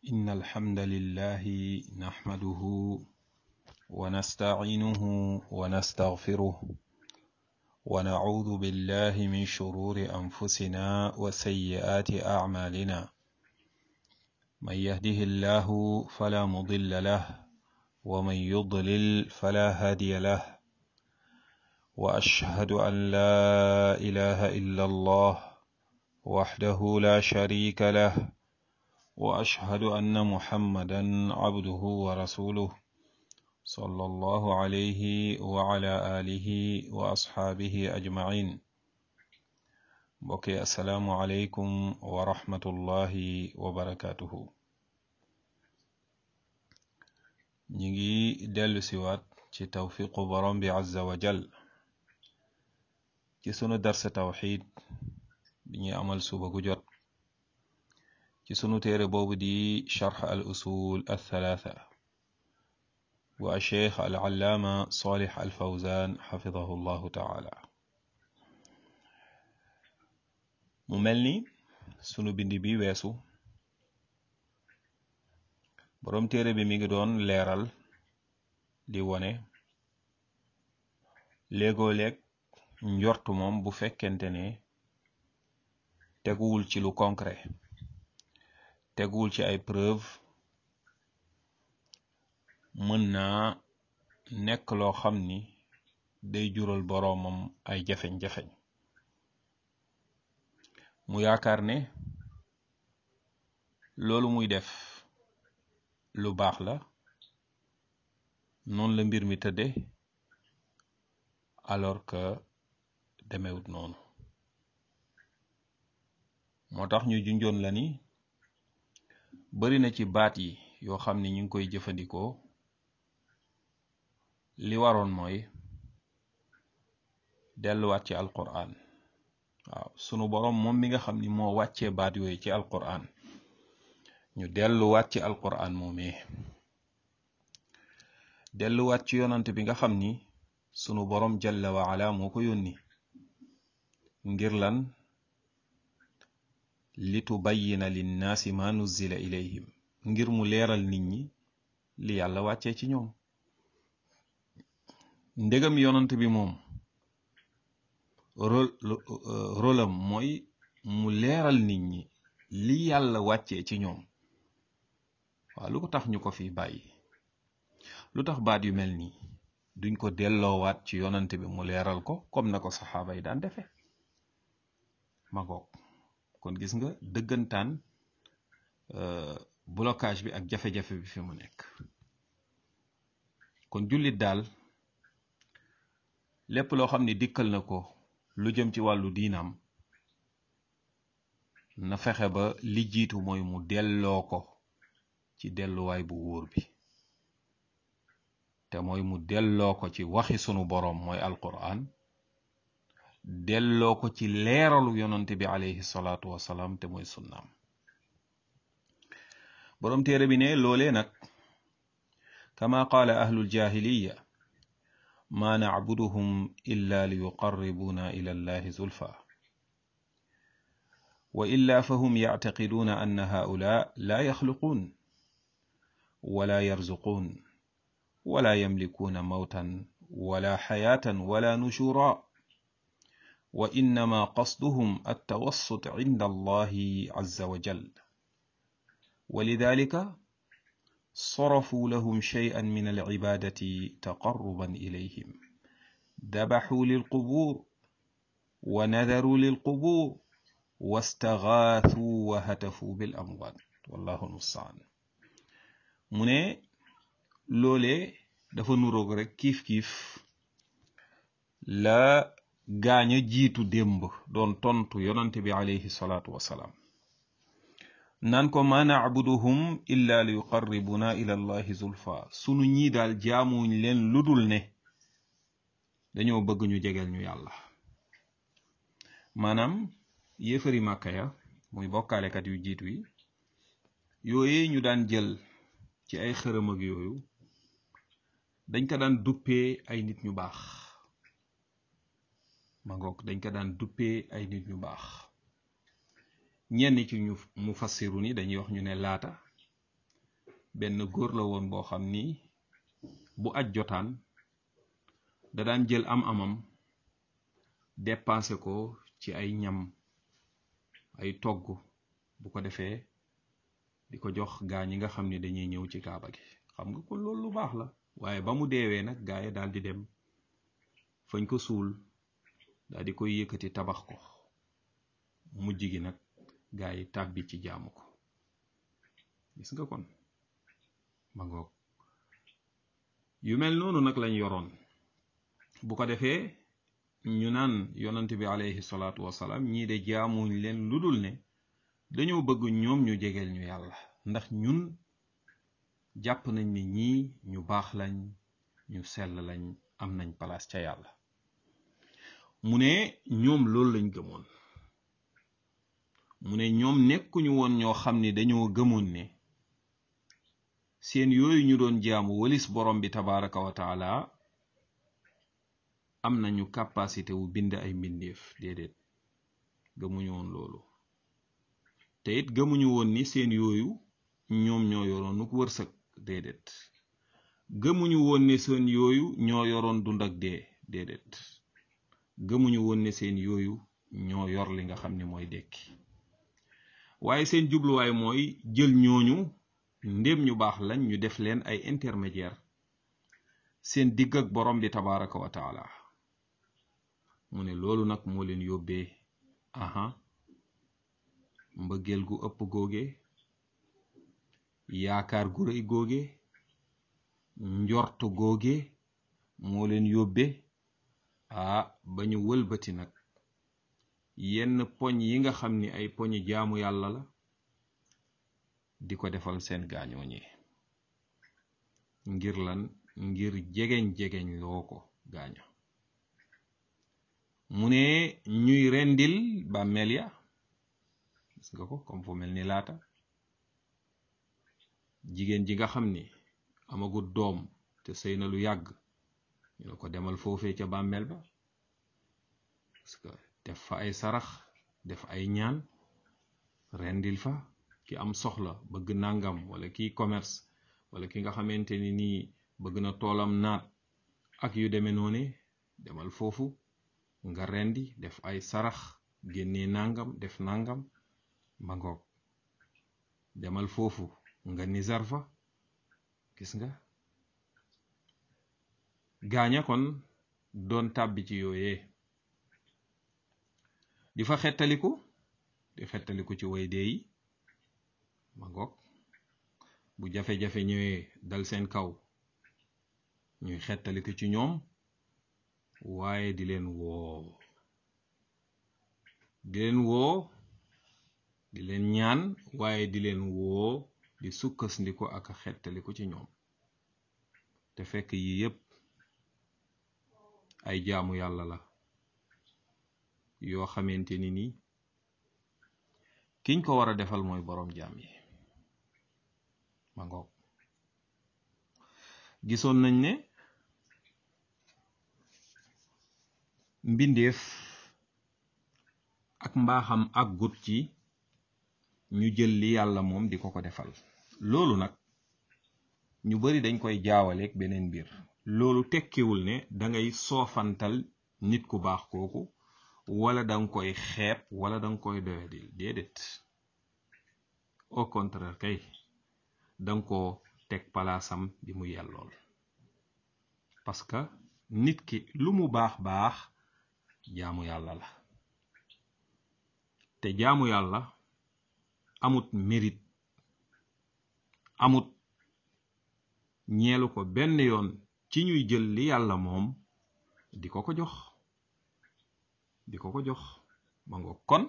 إن الحمد لله نحمده ونستعينه ونستغفره ونعوذ بالله من شرور أنفسنا وسيئات أعمالنا من يهده الله فلا مضل له ومن يضلل فلا هادي له وأشهد أن لا إله إلا الله وحده لا شريك له واشهد ان محمدا عبده ورسوله صلى الله عليه وعلى اله واصحابه اجمعين بوكي السلام عليكم ورحمه الله وبركاته نيجي دلو سيوات ci tawfiqu borom bi azza wa jal ci sunu darsa tawxid bi ñuy amal suba gu jot ci sunu téere boobu di charx al usul althalatha bu acheikh al allaama salih al fawzan xafidahu llahu taala mu mel ni sunu bind bi weesu boroom téere bi mi ngi doon leeral di wone léegoo-léeg njortu moom bu fekkente ne teguwul ci lu concret teguwul ci ay preuve mën naa nekk loo xam ni day jural boroomam ay jafeñ-jafeñ mu yaakaar ne loolu muy def lu baax la noonu la mbir mi tëdde alors que demewut noonu moo tax ñu junjoon la ni bari na ci baat yi yoo xam ni ñu ngi koy jëfandikoo li waroon mooy delluwaat ci alquran waaw sunu boroom moom mi nga xam ni moo wàccee baat yooyu ci alquran ñu delluwaat ci alquran moomee delluwaat ci yonant bi nga xam ni sunu boroom jalla wa ala moo ko yónni ngir lan li tubayyina linnaasi ma nuzzila ilayhim ngir mu leeral nit ñi li yàlla wàccee ci ñoom ndegam yonant bi moom rolam mooy mu leeral nit ñi li yàlla wàccee ci ñoom waaw lu ko tax ñu ko fi bàyyi lu tax baat yu mel nii duñ ko delloowaat ci yonant bi mu leeral ko comme na ko saxaaba yi daan defe ma goog kon gis nga dëggantaan blocage bi ak jafe-jafe bi fi mu nekk kon jullit daal lépp loo xam ni dikkal na ko lu jëm ci wàllu diinam na fexe ba li jiitu mooy mu delloo ko ci delluwaay bu wóor bi te mooy mu delloo ko ci waxi sunu boroom mooy alquran delloo ko ci leeralu yonante bi alayhi salaatu wasalaam te mooy sunnaam boroom téere bi ne loolee nag kama qaala ahlul jahiliya ma nacbuduhum illa li yuqarribuuna ila allahi zulfa wa illa fahum yactaqiduuna anna haula la yaxluquun wala yarzuquun wala yamlikuuna mawtan wala xayaatan wala nushura وإنما قصدهم التوسط عند الله عز وجل ولذلك صرفوا لهم شيئا من العبادة تقربا إليهم ذبحوا للقبور ونذروا للقبور واستغاثوا وهتفوا بالأموات والله المستعان mu ne loolee dafa nuroog rek kiif kiif la gaaña jiitu démb doon tontu yonante bi alayhi salaatu wasalaam naan ko ma nacbuduhum illa li yuqarribuna ila allahi zulfa sunu ñii daal jaamuñ leen ludul ne dañoo bëgg ñu jegeel ñu yàlla maanaam yéefari màkka ya muy bokkaalekat yu jiitu yi yooye ñu daan jël ci ay xërëm ak yooyu dañ ko daan duppee ay nit ñu baax ma ngoog dañ ko daan duppee ay nit ñu baax ñenn ci ñu mu fassiru ni dañuy wax ñu ne laata benn góor la woon boo xam ni bu aj jotaan da daan jël am amam dépensé ko ci ay ñam ay togg bu ko defee di ko jox gaa ñi nga xam ni dañuy ñëw ci kaaba gi xam nga ko loolu lu baax la waaye ba mu deewee nag gaa yi daal di dem fañ ko suul daal di koy yëkkati tabax ko mujj gi nag gaa yi tàbbi ci jaamu ko gis nga kon ma ngoog yu mel noonu nag lañ yoroon bu ko defee ñu naan yonant bi alayhi salaatu wasalaam ñii de jaamuñ leen lu dul ne dañoo bëgg ñoom ñu jegeel ñu yàlla ndax ñun jàpp nañ ni ñii ñu baax lañ ñu sell lañ am nañ palaas ca yàlla mu ne ñoom loolu lañ gëmoon mu ne ñoom nekkuñu woon ñoo xam ni dañoo gëmoon ne seen yooyu ñu doon jaamu walis borom bi tabaraka wa taala am nañu capacité wu bind ay mbindeef déedéet gëmuñu woon loolu te it gëmuñu woon ni seen yooyu ñoom ñoo yoroon nu wërsëg déedéet gëmuñu woon ne seen yooyu ñoo yoroon dund ak dee déedéet gëmuñu woon ne seen yooyu ñoo yor li nga xam ni mooy dekki waaye seen jubluwaay mooy jël ñooñu ndéem ñu baax lañ ñu def leen ay intermédiaire seen digg ak borom bi tabaraka wa taala mu ne loolu nag moo leen yóbbee aha mbëggeel gu ëpp googe yaakaar gu rëy googe njort googe moo leen yóbbe ah ba ñu wëlbati nag yenn poñ yi nga xam ni ay poñi jaamu yàlla la di ko defal seen gaañoo ñi ngir lan ngir jegeñ jegeñ loo ko gaaño mu ne ñuy rendil bàmmeel ya gis nga ko comme fu mel ni laata jigéen ji nga xam ni amagut doom te sëy na lu yàgg ñu ne ko demal foofee ca bàmmeel ba parce que def fa ay sarax def ay ñaan rendil fa ki am soxla bëgg nangam wala kiy commerce wala ki nga xamante ni nii bëgg na toolam naat ak yu demee noone demal foofu nga rendi def ay sarax génnee nangam def nangam ba ngoog demal foofu nga nizar fa gis nga gaaña kon doon tàbbi ci yooyee di fa xettaliku di xettaliku ci way dee yi ma ngoog bu jafe-jafe ñëwee dal seen kaw ñuy xettaliku ci ñoom waaye di leen woo di leen woo di leen ñaan waaye di leen woo di sukkasndiko ak xettaliku ci ñoom te fekk yi yépp ay jaamu yàlla la yoo xamante ni ni kiñ ko war a defal mooy boroom jaam yi ma ngoog gisoon nañ ne mbindeef ak mbaaxam ak gut ci ñu jël li yàlla moom di ko ko defal loolu nag ñu bari dañ koy jaawaleeg beneen mbir loolu tekkiwul ne dangay soofantal nit ku baax kooku wala danga koy xeeb wala danga koy doyadil déedéet au contraire kay danga ko teg palaasam bi mu yellool parce que nit ki lu mu baax baax jaamu yàlla la te jaamu yàlla amut mérite amut ñeelu ko benn yoon ci ñuy jël li yàlla moom di ko ko jox di ko ko jox ma nga kon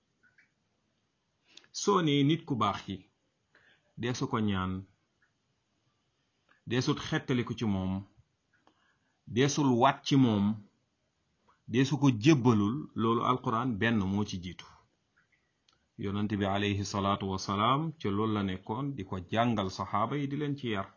soo nee nit ku baax yi deesu ko ñaan deesut xettaliku ci moom deesul waat ci moom deesu ko jébbalul loolu alquran benn moo ci jiitu yonent bi alayhi salaatu wasalaam ca loolu la nekkoon di ko jàngal saxaaba yi di leen ci yar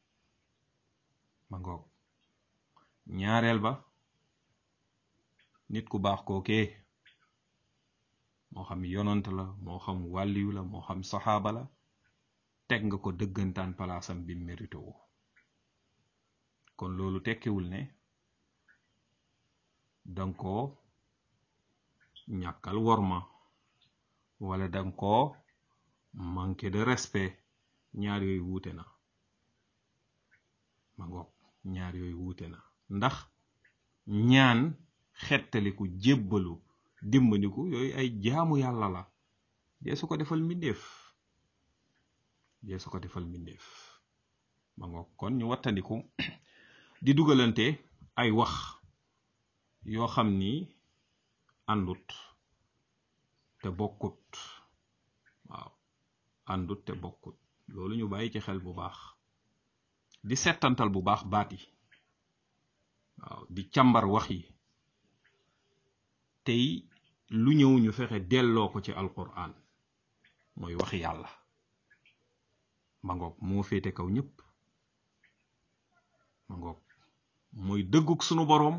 ma ngoog ñaareel ba nit ku baax kookee moo xam yonant la moo xam wàlliyu la moo xam saxaaba la teg nga ko dëggantaan palaasam bi mérité wu kon loolu tekkiwul ne danga koo ñàkkal worma wala danga koo manqué de respect ñaar yooyu wuute na ma ngoog ñaar yooyu wuute na ndax ñaan xettaliku jébbalu dimbandiku yooyu ay jaamu yàlla la dee su ko defal mbindeef dee su ko defal mbindeef ma ngoog kon ñu wattandiku di dugalante ay wax yoo xam ni àndut te bokkut waaw àndut te bokkut loolu ñu bàyyi ci xel bu baax di settantal bu baax baat yi waaw di càmbar wax yi tey lu ñëw ñu fexe delloo ko ci alquran mooy waxi yàlla ma ngoog moo féete kaw ñëpp ma ngoog mooy dëgguk sunu boroom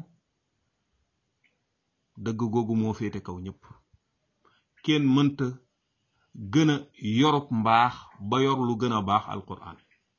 dëgg googu moo féete kaw ñëpp kenn mënta gën a yorub mbaax ba yor lu gën a baax alquran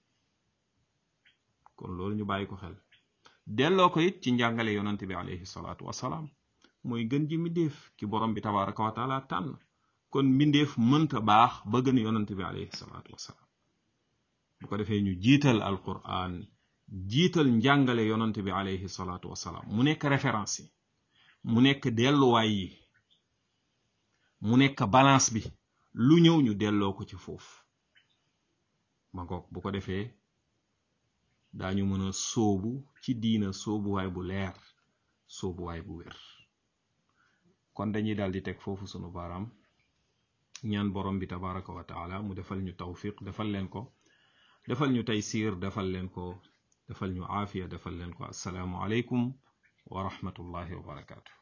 kon loolu ñu bàyyi ko xel delloo ko it ci njàngale yonante bi alayhi salaatu wasalaam mooy gën ji mbindeef ki borom bi tabaraka wa taala tànn kon mbindeef mënta baax ba gën yonante bi alayhi salaatu wasalaam bu ko defee ñu jiital alquran jiital njàngale yonante bi alayhi salaatu wasalaam mu nekk référence yi mu nekk delluwaay yi mu nekk balance bi lu ñëw ñu delloo ko ci foofu ma ngoog bu ko defee daañu mën a sóobu ci diina sóobuwaay bu leer sóobuwaay bu wér kon dañuy daal di teg foofu sunu baaraam ñaan borom bi tabaraka wa taala mu defal ñu tawfiq defal leen ko defal ñu taysiir defal leen ko defal ñu aafiya defal leen ko assalaamu aleykum wa rahmatullahi wa barakaatu